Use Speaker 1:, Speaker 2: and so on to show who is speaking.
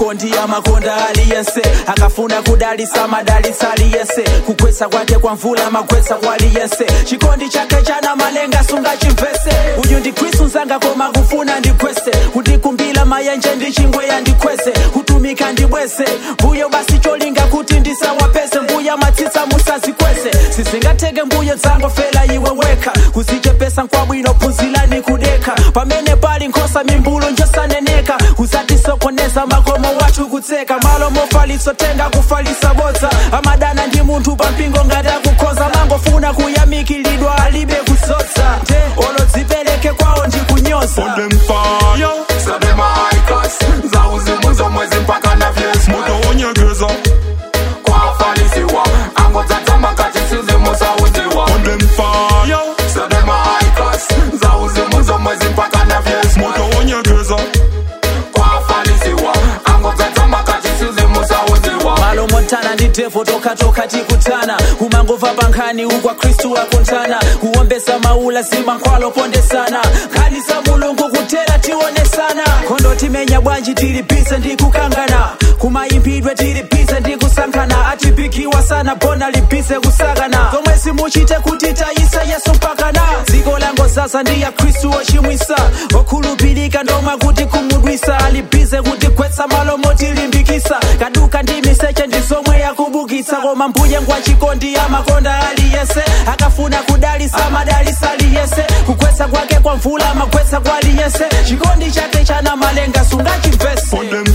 Speaker 1: chikondi amakonda aliyense akafuna kudalisa madalisa aliyense kugwetsa kwake kwa mvula magwetsa kwa aliyense chikondi chake chana malenga sungachimvese uyu ndi khristu nzanga koma kufuna ndigwese kundikumbila mayenje ndi chingweya ndikwese kutumika ndibwese mbuyo basi cholinga kuti ndisawapese mbuya matsitsa musazikwese sizingatheke mbuyo dzangofela iwe wekha kuzichepesa nkwabwino phunzilani kudekha pamene pali nkhosa mimbulu njosaneneka kuzatisokoneza makomo wathu kutseka malo mofalitso tenga kufalisa bodza amadana ndi munthu pampingo ngati akukhoza mangofuna kuyamikilidwa alibe kusodza olodzipereke kwawo ndi kunyoza
Speaker 2: On them fire,
Speaker 3: So them a high class Zauzimuzo mwezi mpaka na vyesi
Speaker 2: moto wonyegeza
Speaker 3: Kwa falisiwa Ango tatamba kati sizi musa uziwa
Speaker 2: On them fire,
Speaker 3: So them a high class Zauzimuzo mwezi mpaka na vyesi
Speaker 2: moto wonyegeza
Speaker 3: Kwa falisiwa Ango tatamba kati sizi musa uziwa
Speaker 1: malo montana ndi devo tokatoka tikutana kumangova pankhani ukwa khristu akuntana kuwombesa maula zima nkhwalo pondesana nkhani za mulungu kutera tionesana khondo timenya bwanji tili bize ndi kukangana kumayimbidwe tili bize ndi kusankhana atipikiwa sana bona libize kusakana zomwe simuchite kuti tayisa yesu mpakana dziko lango sasa ndi ya khristu ochimwisa okhulupirika ndoma kuti kumudwisa alibize kutigwetsa malo motilimbikisa kaduka ndi miseche ndi zomwe yakubukitsa koma mbuye ngwa chikondi amakonda aliyense akafuna kudalisa madalisa aliyense kugwetsa kwake kwa mvula magwetsa kwa aliyense chikondi chake chana malenga sungachimvese
Speaker 2: On them